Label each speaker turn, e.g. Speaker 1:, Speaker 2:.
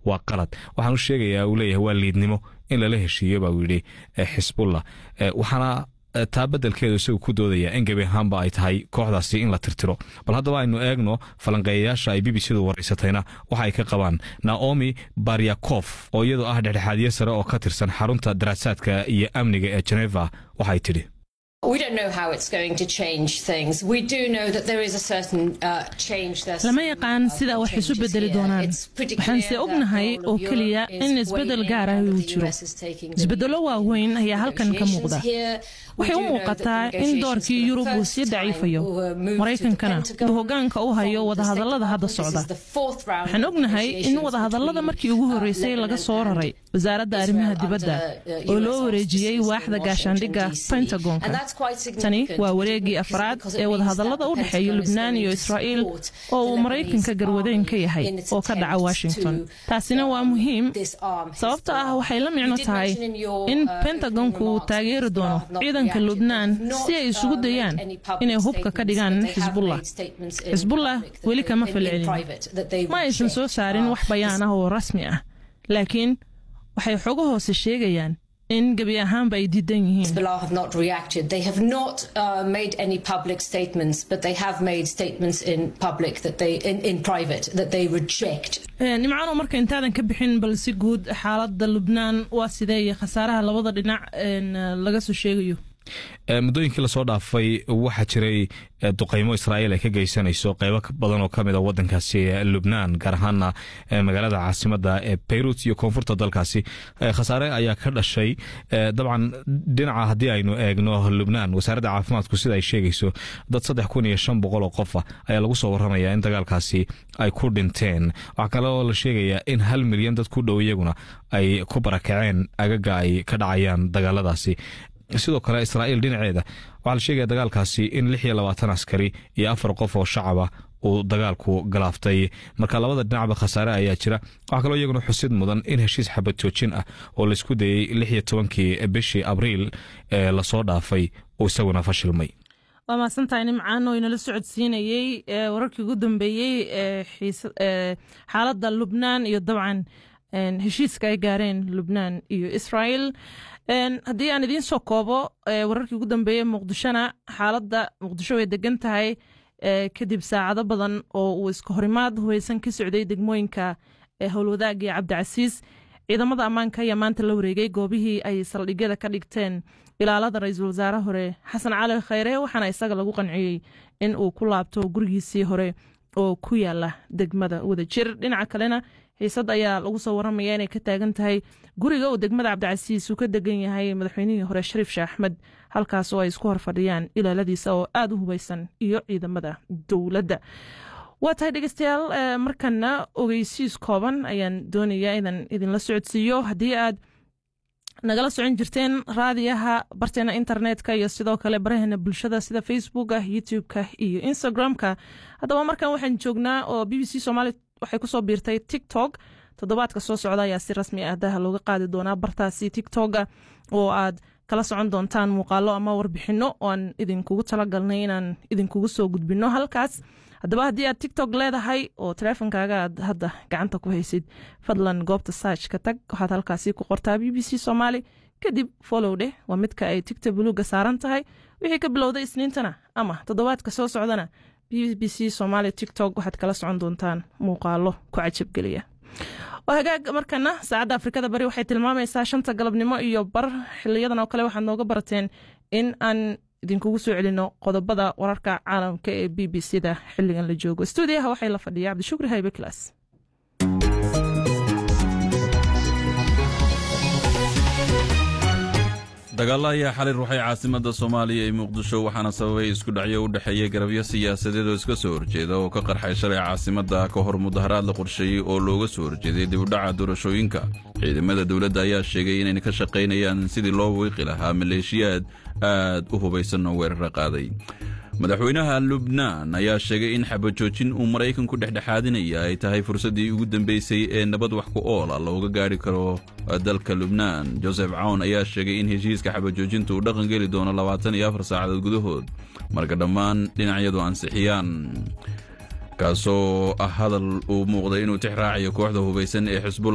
Speaker 1: waa qalad waxaanu sheegayaa uu leeyahay waa liidnimo in lala heshiiyo baa uu yidhi xisbullah waxaana taa beddelkeedu isagu ku doodaya in gebi ahaanba ay tahay kooxdaasi in la tirtiro bal haddaba aynu eegno falanqeeyayaasha ay b b c du waraysatayna waxa ay ka qabaan naomi baryakof oo iyadoo ah dhexdhexaadiye sare oo ka tirsan xarunta daraasaadka iyo amniga ee geneva waxay tidhi
Speaker 2: lama yaqaan sida wax isu bedeli doonaan waxaanse ognahay oo keliya in isbedel gaar ah uu jiro isbedelo waaweyn ayaa halkan ka muuqda waxay u muuqataa in doorkii yurub uu sii daciifayo maraykankana uu hoggaanka u hayo wadahadallada hadda socda waxaan ognahay in wadahadallada markii ugu horreysay laga soo raray wasaaradda arrimaha dibadda oo loo wareejiyey waaxda gaashaandhigga pentagonka tani waa wareeggii afraad ee wadahadallada u dhexeeya lubnaan iyo israa'iil oo uu maraykanka garwadeen ka yahay oo ka dhaca washington taasina waa muhiim sababto ah waxay la micno tahay in pentagonku uu taageeri doono ciidanka lubnaan si ay isugu dayaan inay hubka ka dhigaan xisbullah xisbullah weli kama falcelin ma aysan soo saarin wax bayaan ah oo rasmi ah laakiin waxay xogo hoose sheegayaan in gebi ahaanba ay diidan yihiin nimcaano marka intaadan ka bixin bal si guud xaaladda lubnaan waa sidee iyo khasaaraha labada dhinac laga soo sheegayo
Speaker 1: muddooyinkii lasoo dhaafay waxaa jiray duqaymo israa'iil ay ka geysanayso qeybo badan oo ka mid a waddankaasi lubnaan gaar ahaana magaalada caasimadda ee beyruut iyo koonfurta dalkaasi khasaare ayaa ka dhashay dabcan dhinaca haddii aynu eegno lubnaan wasaaradda caafimaadku sida ay sheegayso dad saddex kun iyo shan boqol oo qofa ayaa lagu soo warramaya in dagaalkaasi ay ku dhinteen waxaa kale oo la sheegayaa in hal milyan dad ku dhow iyaguna ay ku barakaceen agaga ay ka dhacayaan dagaaladaasi sidoo kale israa'iil dhinaceeda waxaa la sheegaya dagaalkaasi in lix iyo labaatan askari iyo afar qof oo shacaba uu dagaalku galaaftay marka labada dhinacba khasaare ayaa jira waxaa kaloo iyaguna xusid mudan in heshiis xabad joojin ah oo laisku dayey lix iyo tobankii bishii abriil ee lasoo dhaafay uu isaguna fashilmay
Speaker 2: waa mahadsantahay nimcaan oo inala socodsiinayey wararkii ugu dambeeyey ee xaaladda lubnaan iyo dabcan heshiiska ay gaareen lubnaan iyo israa'iil haddii aan idiin soo koobo wararkii ugu dambeeyey muqdishona xaaladda muqdisho way degan tahay kadib saacado badan oo uu iska horimaad huweysan ka socday degmooyinka howlwadaag iyo cabdicasiis ciidamada ammaanka ayaa maanta la wareegay goobihii ay saldhigyada ka dhigteen ilaalada ra-iisul wasaare hore xasan cali khayre waxaana isaga lagu qanciyey in uu ku laabto gurigiisii hore oo ku yaala degmada wadajir dhinaca kalena xiisad ayaa lagu soo waramaya inay ka taagan tahay guriga uu degmada cabdicasiis uu ka degan yahay madaxweynihii hore shariif sheekh axmed halkaas oo ay isku horfadhiyaan ilaaladiisa oo aada u hubeysan iyo ciidamada dowladda waa tahay dhegeystayaal markana ogeysiis kooban ayaan doonayaa inaan idinla socodsiiyo haddii aad nagala socon jirteen raadiyaha barteena internetka iyo sidoo kale baraheena bulshada sida facebooka youtube-ka iyo instagram-ka haddaba markan waxaan joognaa oo b b c somaali waxay kusoo biirtay tiktok toddobaadka soo socda ayaa si rasmi ah daha looga qaadi doonaa bartaasi tiktoka oo aad kala socon doontaan muuqaalo ama warbixino oo aan idinkugu talagalnay inaan idinkugu soo gudbino halkaas haddaba haddii aad tiktok leedahay oo taleefonkaaga aad hadda gacanta ku haysid fadlan goobta sarch ka tag waxaad halkaasi ku qortaa b b c somaali kadib follow dheh waa midka ay tigta buluuga saaran tahay wixii ka bilowday isniintana ama toddobaadka soo socdana b b c somaali tiktok waxaad kala socon doontaan muuqaalo ku cajabgeliya waa hagaag markana saacadda afrikada bari waxay tilmaamaysaa shanta galabnimo iyo bar xiliyadan oo kale waxaad nooga barateen in aan idinkugu soo celino qodobada wararka caalamka ee b b c da xiligan la joogo stuudiyaha waxay la fadhiya cabdishukri haybe class
Speaker 3: dagaalla ayaa xalay ruuxay caasimadda soomaaliya ee muqdisho waxaana sababay isku dhacyo u dhexeeya garabyo siyaasadeed oo iska soo horjeeda oo ka qarxay shalay caasimadda ka hor mudaharaad la qorsheeyey oo looga soo horjeeday dibudhaca doorashooyinka ciidamada dowladda ayaa sheegay inayna ka shaqaynayaan sidii loo wiiqi lahaa maleeshiyaad aad u hubaysan oo weerara qaaday madaxweynaha lubnaan ayaa sheegay in xabajoojin uu maraykanku dhexdhexaadinaya ay tahay fursaddii ugu dambeysay ee nabad wax ku oola looga gaari karo dalka lubnaan josef cawn ayaa sheegay in heshiiska xabajoojinta uu dhaqan geli doono labaatan iyo afar saacadood gudahood marka dhammaan dhinacyadu ansixiyaan kaasoo ah hadal uu muuqday inuu tix raacayo kooxda hubaysan ee xisbullah